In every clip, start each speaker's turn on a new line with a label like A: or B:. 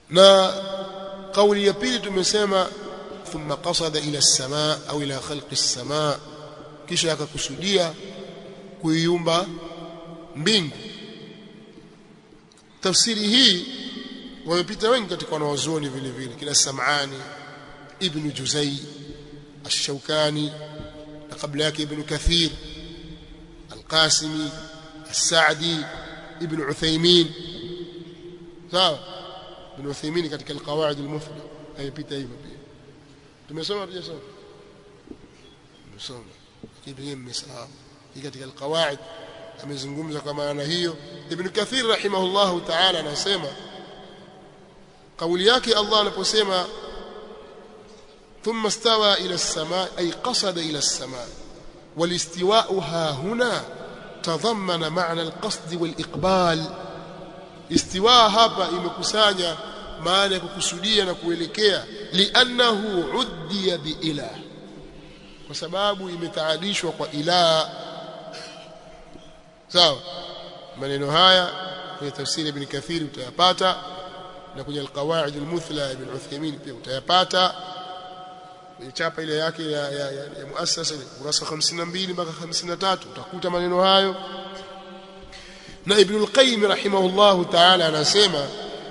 A: na kauli ya pili tumesema thumma qasada ila as-samaa au ila khalqi as-samaa kisha akakusudia kuiumba mbingu tafsiri hii wamepita wengi katika wanawazuoni vile vile kila Sam'ani ibn Juzai الشوكاني قبل yake ابن كثير القاسمي السعدي ابن عثيمين sawa ابن عثيمين katika القواعد المفيدة haipita hivyo pia tumesoma tujasoma tumesoma lakini mmesahau katika القواعد amezungumza kwa maana hiyo ibn kathir rahimahullahu ta'ala anasema kauli yake Allah anaposema ثم استوى إلى السماء أي قصد إلى السماء والاستواء ها هنا تضمن معنى القصد والإقبال استواء hapa imekusanya maana ya kukusudia na kuelekea li'annahu uddiya biilah kwa sababu imetaadishwa kwa ilah sawa maneno haya kwenye tafsiri ibn kathir utayapata na kwenye alqawaid almuthla ibn uthaymin pia utayapata kwenye chapa ile yake ya, ya, ya, ya muasasa kurasa 52 mpaka 53 utakuta maneno hayo na ibn al-qayyim rahimahullah ta'ala anasema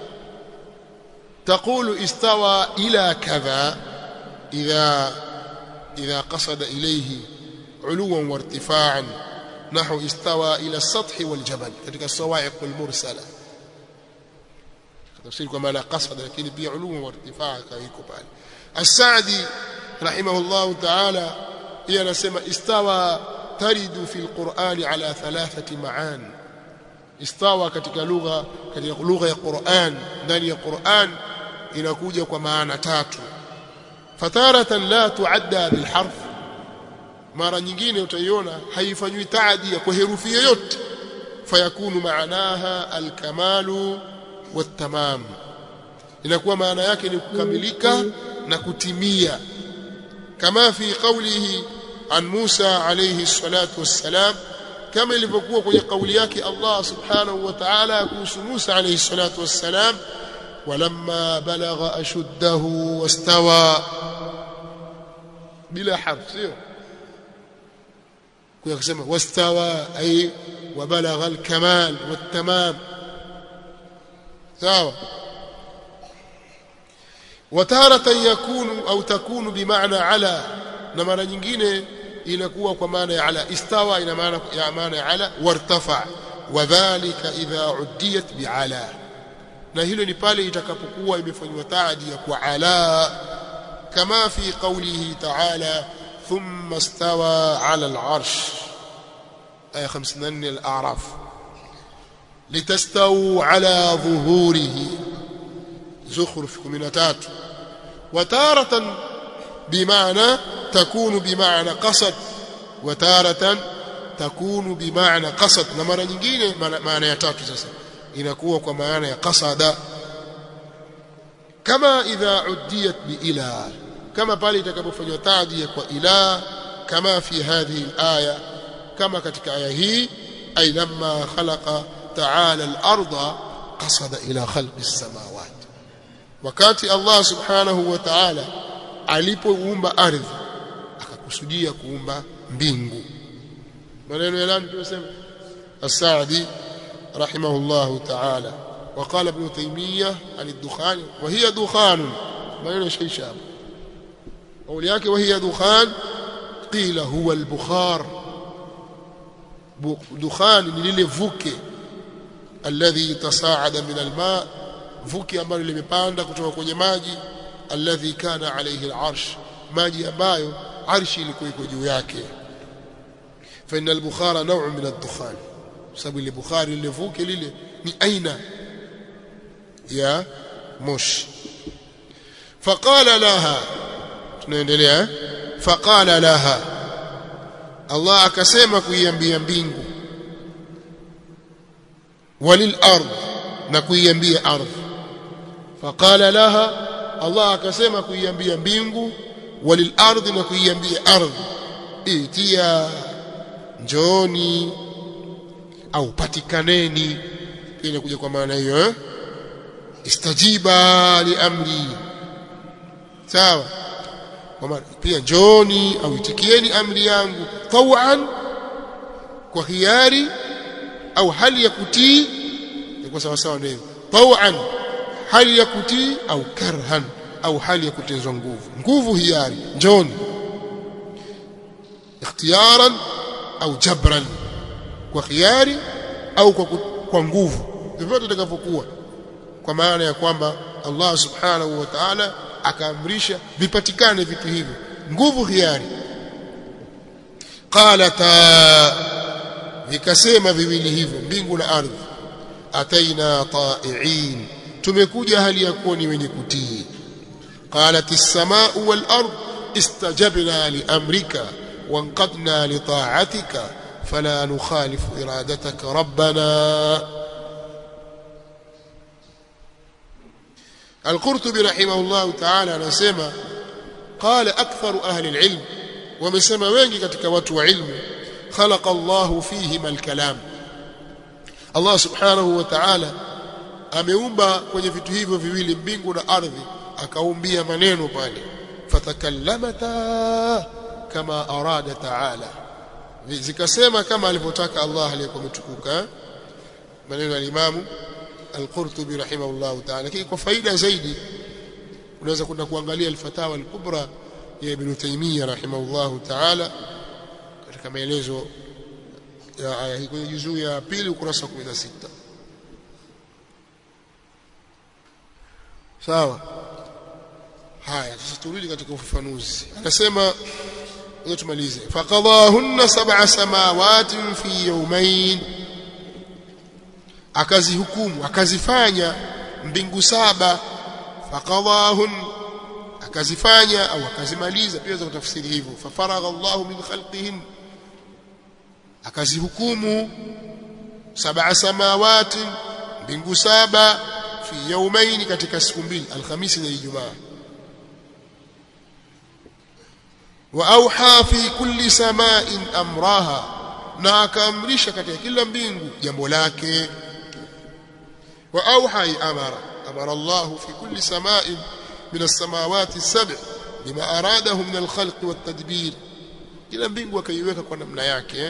A: تقول استوى إلى كذا إذا إذا قصد إليه علوا وارتفاعا نحو استوى إلى السطح والجبل كذلك الصواعق المرسلة تفسير كما قصد لكن بي علوا وارتفاعا كيكو بالي السعدي رحمه الله تعالى هي نسمى استوى ترد في القرآن على ثلاثة معان استوى katika lugha katika lugha ya Qur'an ndani ya Qur'an inakuja kwa maana tatu fataratan la tuadda bil harf mara nyingine utaiona haifanywi taadia kwa herufi yoyote fayakunu maanaha alkamalu watamam inakuwa maana yake ni kukamilika na kutimia kama fi qawlihi an Musa alayhi salatu wassalam kama ilivyokuwa kwenye kauli yake Allah subhanahu wa ta'ala kuhusu Musa alayhi salatu wassalam walamma balagha ashuddahu wastawa bila harf sio kwa kusema wastawa ay وبلغ الكمال والتمام sawa وتارة يكون أو تكون بمعنى على na mara nyingine inakuwa kwa maana ya ala istawa ina maana ya maana ya ala wartafa wadhālika idha uddiyat bi'ala na hilo ni pale itakapokuwa imefanywa taadia kwa ala kama fi qawlihi ta'ala thumma istawa 'ala al-'arsh aya 54 al-a'raf litastawu 'ala dhuhurihi زخرف 13 وتارة بمعنى تكون بمعنى قصد وتارة تكون بمعنى قصد na mara nyingine maana ya tatu sasa inakuwa kwa maana ya qasada kama idha uddiyat bi ila kama pale itakapofanywa tadia kwa ila kama fi hadhihi alaya kama katika aya hii ay lamma khalaqa ta'ala al-ardha qasada ila khalqi as-samawati wakati Allah subhanahu wa ta'ala alipoumba ardhi akakusudia kuumba mbingu maneno ya nani tunasema as-Sa'di rahimahullah ta'ala وقال ابن تيمية عن الدخان وهي دخان maneno shaisha قول yake وهي دخان قيل هو البخار دخان ni lile vuke الذي تصاعد من الماء vuki ambalo limepanda kutoka kwenye maji alladhi kana alayhi al'arsh maji ambayo arshi ilikuwa iko juu yake fa inna al-bukhara naw'un min ad-dukhan sababu ile bukhari ile vuki lile ni aina ya moshi faqala laha tunaendelea faqala laha Allah akasema kuiambia mbingu walil ardh na kuiambia ardhi faqala laha Allah akasema kuiambia mbingu walil ardhi na kuiambia ardhi itia njooni au patikaneni inakuja kwa maana hiyo eh istajiba li amri sawa kwa pia njoni au itikieni amri yangu tawan kwa hiari au hali ya kutii kwa sawa sawa ndio tawan hali ya kutii au karhan au hali ya kutenzwa nguvu nguvu hiari njoni ikhtiyaran au jabran kwa hiari au kwa, kwa nguvu vyovyote itakavyokuwa kwa maana ya kwamba Allah subhanahu wa ta'ala akaamrisha vipatikane vitu hivyo nguvu hiari qalata vikasema viwili hivyo mbingu na ardhi ataina ta'iin tumekuja hali ya kuwa ni wenye kutii qalat as-samaa'u wal ard istajabna li amrika wanqadna li ta'atika fala nukhalifu iradataka rabbana القرطبي رحمه الله تعالى anasema قال اكثر اهل العلم wamesema wengi katika watu wa ilmu khalaqa Allah fihim al-kalam Allah subhanahu wa ta'ala ameumba kwenye vitu hivyo viwili mbingu na ardhi akaumbia maneno pale fatakallamata kama arada ta'ala zikasema kama alivyotaka Allah aliyekuwa mtukuka maneno ya Imam Al-Qurtubi rahimahullah ta'ala lakini kwa faida zaidi unaweza kwenda kuangalia al-Fatawa al-Kubra ya Ibn Taymiyyah rahimahullah ta'ala katika maelezo ya aya hii kwenye juzuu ya pili ukurasa wa 16 sawa haya sasa turudi katika ufafanuzi akasema ngoja tumalize faqadahunna sab'a samawatin fi yawmayn akazihukumu akazifanya mbingu saba faqadahun akazifanya au akazimaliza pia za kutafsiri hivyo fafaragha Allahu min khalqihin akazihukumu sab'a samawati mbingu saba fi yawmayn katika siku mbili alhamisi na ijumaa wa auha fi kulli sama'in amraha na akaamrisha katika kila mbingu jambo lake wa auha amara amara Allah fi kulli sama'in min as-samawati as-sab' bima aradahu min al-khalq wat-tadbir kila mbingu akaiweka kwa namna yake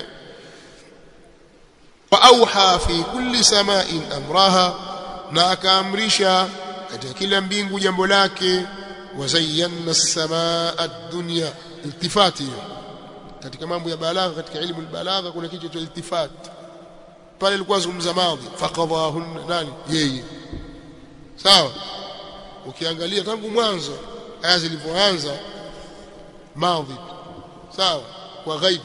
A: wa auha fi kulli sama'in amraha na akaamrisha katika kila mbingu jambo lake wazayyana as-samaa ad-dunya iltifati hiyo katika mambo ya balagha katika elimu albalagha kuna kitu cha iltifat pale ilikuwa zungumza madhi faqadahunna nani yeye sawa ukiangalia tangu mwanzo aya zilivyoanza madhi sawa kwa ghaib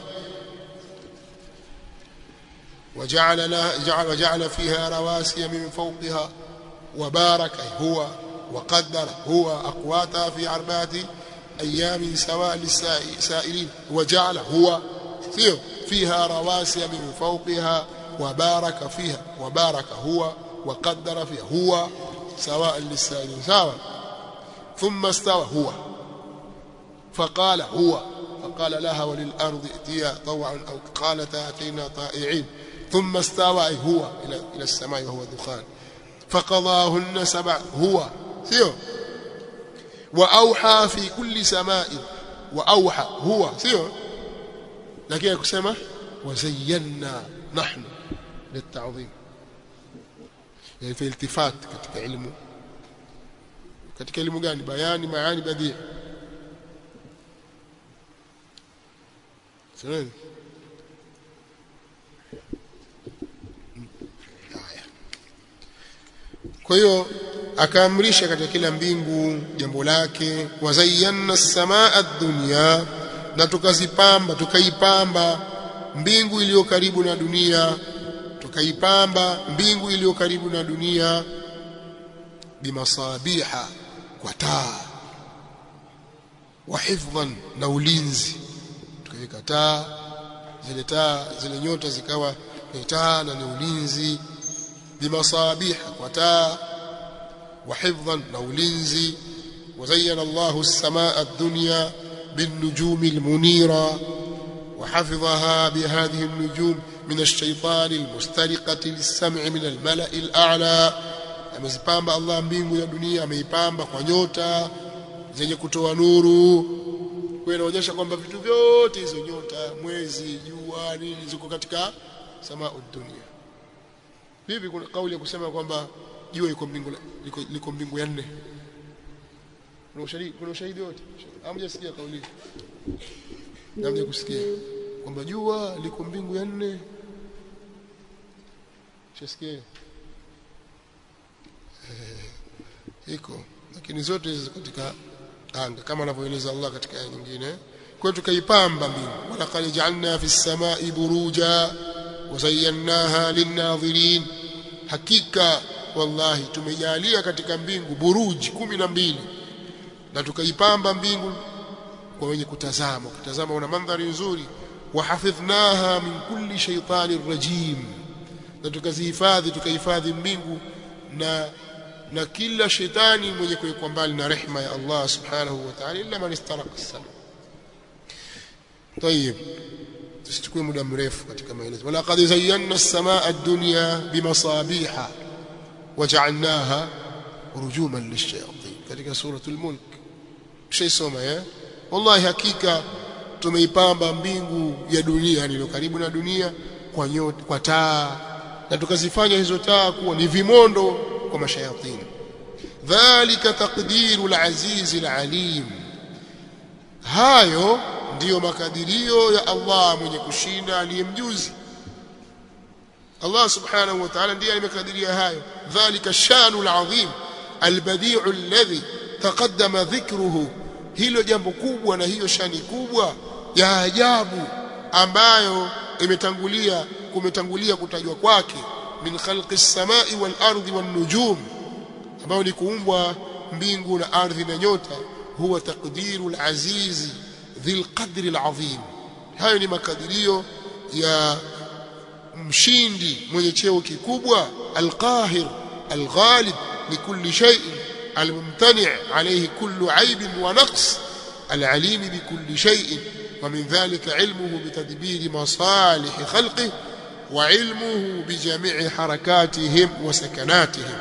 A: وجعل لها جعل وجعل فيها رواسي من فوقها وبارك هو وقدر هو أقواتها في أربعة أيام سواء للسائلين وجعل هو فيها رواسي من فوقها وبارك فيها وبارك هو وقدر فيها هو سواء للسائلين سواء ثم استوى هو فقال هو فقال لها وللأرض ائتيا طوعا أو قالتا أتينا طائعين ثم استوى أي هو إلى إلى السماء وهو دخان فقضاهن سبع هو سيو واوحى في كل سماء واوحى هو سيو لكن يكسمه وزينا نحن للتعظيم يعني في التفات katika elimu katika elimu gani bayani maani badii sio kwa hiyo akaamrisha katika kila mbingu jambo lake wazayyana as-samaa ad-dunya na tukazipamba tukaipamba mbingu iliyo karibu na dunia tukaipamba mbingu iliyo karibu na dunia bimasabiha kwa taa wa hifdhan na ulinzi tukaweka taa zile taa zile nyota zikawa ni taa na ni ulinzi bimasabiha kwa taa وحفظا نولنزي وزين الله السماء الدنيا بالنجوم المنيرة وحفظها بهذه النجوم من الشيطان المسترقة للسمع من الملأ الأعلى amezipamba Allah mbingu ya dunia ameipamba kwa nyota zenye kutoa nuru kwa inaonyesha kwamba vitu vyote hizo nyota mwezi jua nini ziko katika samaa dunia vipi kuna kauli ya kusema kwamba jua liko mbingu liko, liko mbingu ya nne kuna ushahidi kuna ushahidi wote hamjasikia kauli hamja kusikia kwamba jua liko mbingu ya nne shasikia iko lakini zote hizo katika anga kama anavyoeleza Allah katika aya nyingine kwa tukaipamba mbingu walaqad ja'alna fis samai buruja wazayyannaha linnadhirin hakika wallahi tumejalia katika mbingu buruji kumi na mbili na tukaipamba mbingu kwa wenye kutazama kutazama una mandhari nzuri wahafidhnaha min kulli shaytanir rajim na tukazihifadhi tukahifadhi mbingu na na kila shetani mwenye kuwekwa mbali na rehma ya Allah subhanahu wa ta'ala illa man istaraka as-sama طيب tusichukue muda mrefu katika maelezo wala qad zayyana as-samaa ad-dunya bimasabiha waja'alnaha rujuman lish-shayatin katika suratul mulk shaisoma eh wallahi hakika tumeipamba mbingu ya dunia iliyo karibu na dunia kwa nyota kwa taa na tukazifanya hizo taa kuwa ni vimondo kwa mashayatini dhalika taqdiru al-aziz al-alim hayo ndiyo makadirio ya Allah mwenye kushinda aliyemjuzi Allah subhanahu wa ta'ala ndiye alimekadiria hayo dhalika shanu al-azim al-badi'u alladhi taqaddama dhikruhu hilo jambo kubwa na hiyo shani kubwa ya ajabu ambayo imetangulia kumetangulia kutajwa kwake min khalqi as-samai wal ardi wan nujum ambayo ni kuumbwa mbingu na ardhi na nyota huwa taqdiru al-azizi dhil qadri al-azim hayo ni makadirio ya mshindi mwenye cheo kikubwa al-qahir al-ghalib likulli shay'in الممتنع عليه كل عيب ونقص العليم بكل شيء ومن ذلك علمه بتدبير مصالح خلقه وعلمه بجميع حركاتهم وسكناتهم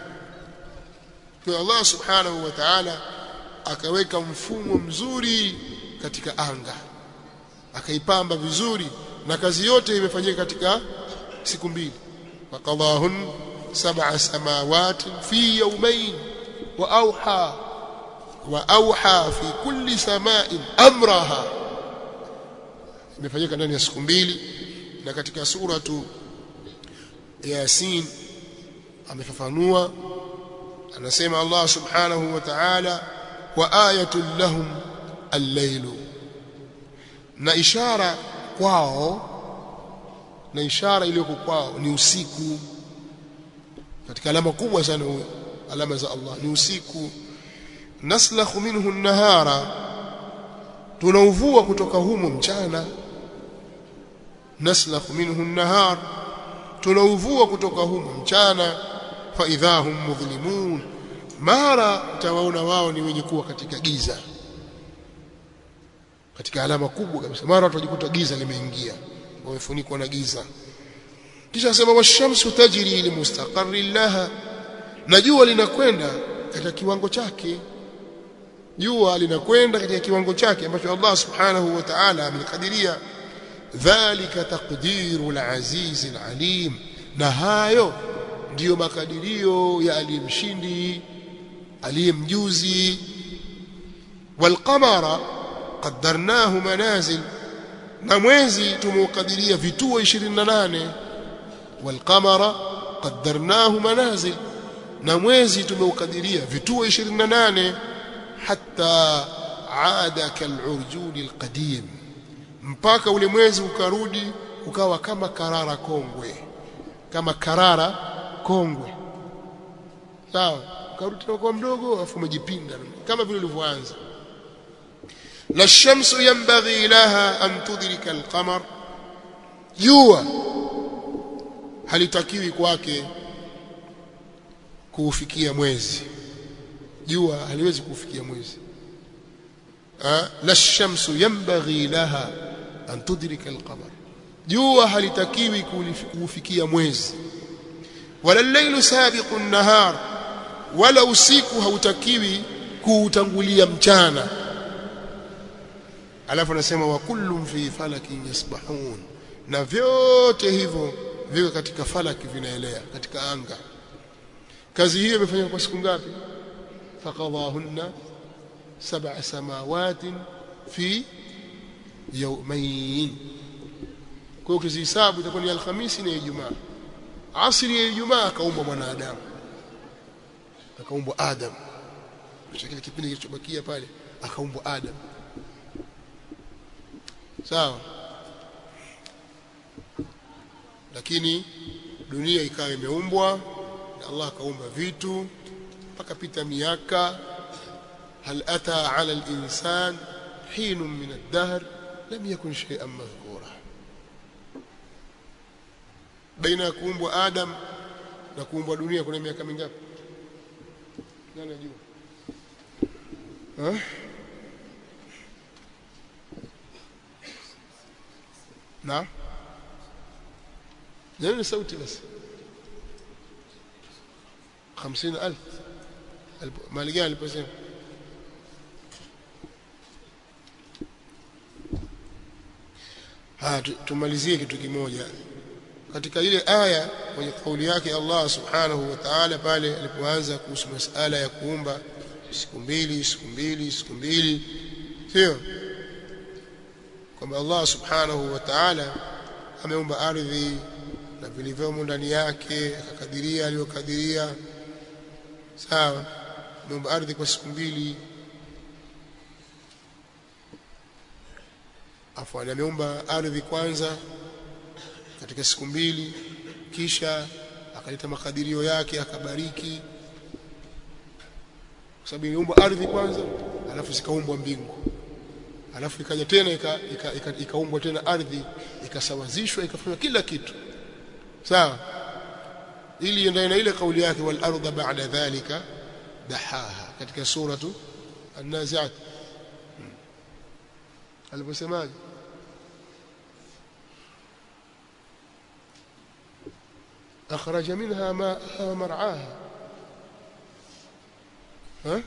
A: الله سبحانه وتعالى akaweka mfumo mzuri katika anga akaipamba vizuri na kazi yote imefanyika katika siku mbili waqadahun sab'a samawati fi yawmayn وأوحى وأوحى في كل سماء أمرها imefanyika ndani ya siku mbili na katika suratu Yasin amefafanua anasema Allah subhanahu wa ta'ala wa ayatul lahum al-lailu na ishara kwao na ishara iliyoko kwao ni usiku katika alama kubwa sana huyo alama za Allah ni usiku naslakhu minhu an-nahara tunauvua kutoka humo mchana naslakhu minhu an-nahar tunauvua kutoka humo mchana fa idhahum mudhlimun mara tawaona wao ni wenye kuwa katika giza katika alama kubwa kabisa mara watajikuta giza limeingia wamefunikwa na giza kisha asema washamsu tajri limustaqarrin laha na jua linakwenda katika kiwango chake jua linakwenda katika kiwango chake ambacho Allah subhanahu wa ta'ala amekadiria dhalika taqdiru al-aziz al-alim na hayo ndiyo makadirio ya aliyemshindi aliyemjuzi walqamara qaddarnahu manazil na mwezi tumeukadiria vituo 28 walqamara qaddarnahu manazil na mwezi tumeukadiria vituo 28 hatta aada kalurjuni alqadim mpaka ule mwezi ukarudi ukawa kama karara kongwe kama karara kongwe sawa ukarudi kwa mdogo afu umejipinda kama vile ulivyoanza la shamsu yanbaghi laha an tudrika alqamar jua halitakiwi kwake kuufikia mwezi jua haliwezi kuufikia mwezi la shamsu yanbaghi laha an tudrika alqamar jua halitakiwi kuufikia mwezi wala al-lailu sabiqu an-nahar wala usiku hautakiwi kuutangulia mchana alafu anasema wa kullum fi falakin yasbahun na vyote hivyo viko katika falaki vinaelea katika anga kazi hiyo imefanywa kwa siku ngapi faqadahunna sab'a samawatin fi yawmayn kwa hiyo ukizihesabu itakuwa ni alhamisi na ijumaa asri ya ijumaa akaumbwa mwanadamu akaumbwa adam kisha kile kipindi kilichobakia pale akaumbwa adam sawa lakini dunia ikawa imeumbwa na Allah akaumba vitu mpaka pita miaka hal ata ala al-insan hin min ad-dahr lam yakun shay'an madhkura baina ya kuumbwa Adam na kuumbwa dunia kuna miaka mingapi nani ajua eh na nani sauti basi 50000 mali gani aliposema ha tumalizie kitu kimoja katika ile aya kwenye kauli yake Allah subhanahu wa ta'ala pale alipoanza kuhusu masala ya kuumba siku mbili siku mbili siku mbili sio kwamba Allah subhanahu wa ta'ala ameumba ardhi na vilivyomo ndani yake akakadiria aliyokadiria sawa ameumba ardhi kwa siku mbili afwan ameumba ardhi kwanza katika siku mbili kisha akaleta makadirio yake akabariki kwa sababu iliumbwa ardhi kwanza alafu zikaumbwa mbingu alafu ikaja tena ikaumbwa ika, ika, ika, ika tena ardhi ikasawazishwa ikafanywa kila kitu sawa ili endane na ile kauli yake wal ardha ba'da dhalika dahaha katika suratu an-nazi'at aliposemaje أخرج منها ماءها ومرعاها ها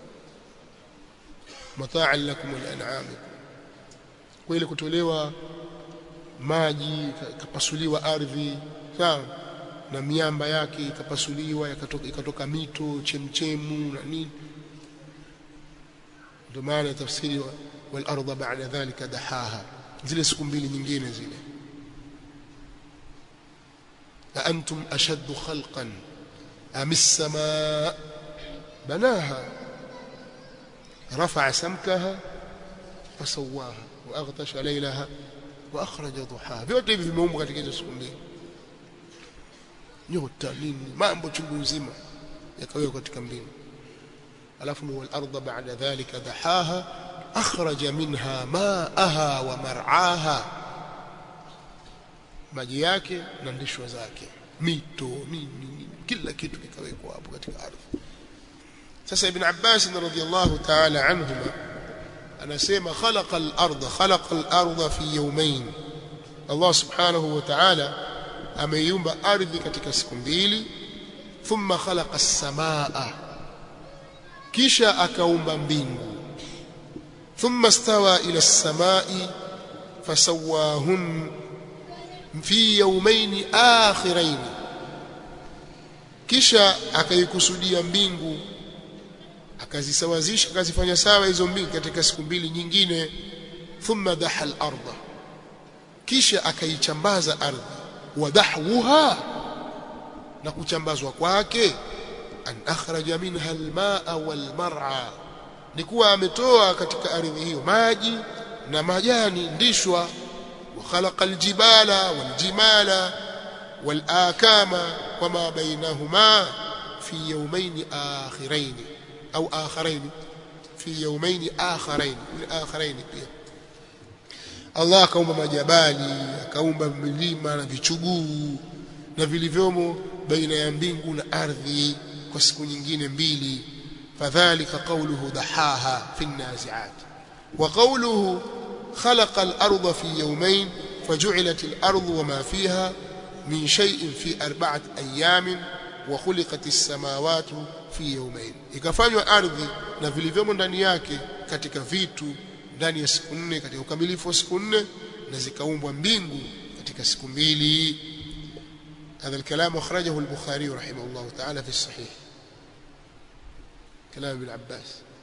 A: متاعا لكم ولأنعامكم kweli kutolewa maji ikapasuliwa ardhi sawa na miamba yake ikapasuliwa ikatoka, ikatoka mito chemchemu na nini ndio maana tafsiri wal ardha ba'da dhalika dahaha zile siku mbili nyingine zile أأنتم أشد خلقا أم السماء بناها رفع سمكها فسواها وأغطش ليلها وأخرج ضحاها vyote hivi vimeumbwa katika hizo siku mbili nyota nini mambo chungu nzima yakawekwa katika mbingu alafu ni wal arda ba'da dhalika dahaha akhraja minha ma'aha wa mar'aha maji yake na ndishwa zake mito nini, nini kila kitu kikawekwa hapo katika ardhi sasa ibn Abbas radhiyallahu ta'ala anhuma anasema khalaqa al-ardha khalaqa al-ardha fi yawmayn Allah subhanahu wa ta'ala ameiumba ardhi katika siku mbili thumma khalaqa as-samaa kisha akaumba mbingu thumma stawa ila as-samai fasawahun fi yawmayn akhirayn kisha akaikusudia mbingu akazisawazisha akazifanya sawa hizo mbingu katika siku mbili nyingine thumma daha al-ardha kisha akaichambaza ardhi wadahwuha na kuchambazwa kwake an akhraja minha almaa walmar'a ni kuwa ametoa katika ardhi hiyo maji na majani ndishwa wa khalaqa aljibala waljimala walakama wama bainahuma fi yawmayn akhirayn au akhirayn fi yawmayn akhirayn akhirayn pia Allah akaumba majabali akaumba milima na vichuguu na vilivyomo baina ya mbingu na ardhi kwa siku nyingine mbili fadhalika qawluhu dahaha fi an-nazi'at wa qawluhu khalaqa al-ardha fi yawmayn فجعلت الأرض وما فيها min shay'in fi arba'ati ayamin wa khuliqat as-samawati fi yawmayn ikafanywa ardhi na vilivyomo ndani yake katika vitu ndani ya siku nne katika ukamilifu wa siku nne na zikaumbwa mbingu katika siku mbili هذا الكلام أخرجه البخاري رحمه الله تعالى في الصحيح كلام ابن عباس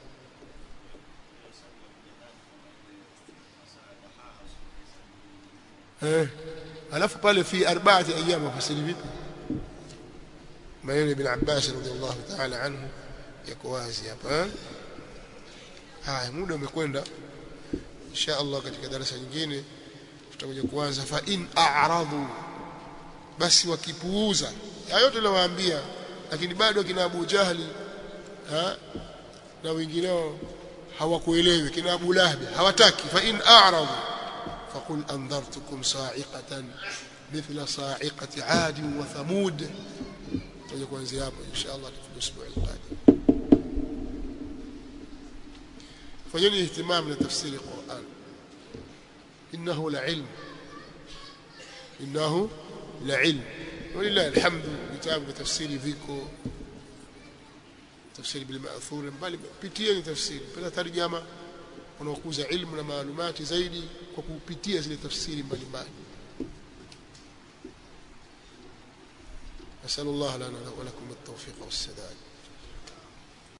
A: alafu pale fi arba'ati ayyam wafasiri vipi maneno ibn Abbas radhiallahu ta'ala anhu yako wazi hapa haya muda umekwenda insha Allah katika darasa nyingine tutakuja kuanza fa in a'radu basi wakipuuza hayo yote nawaambia lakini bado kina Abu Jahli ha? na wengineo hawakuelewi kina Abu Lahab hawataki fa in a'radu فقل أنذرتكم صاعقة مثل صاعقة عاد وثمود تجيكم زيابة إن شاء الله في الأسبوع القادم فجني اهتمام لتفسير القرآن إنه لعلم إنه لعلم ولله الحمد كتاب تفسير فيكو تفسير بالمأثور بل بيتيني تفسير بلا ترجمة wanaokuza ilmu na maalumati zaidi kwa kupitia zile tafsiri mbalimbali nasallallahu lana wa lakum at-tawfiq was-sadad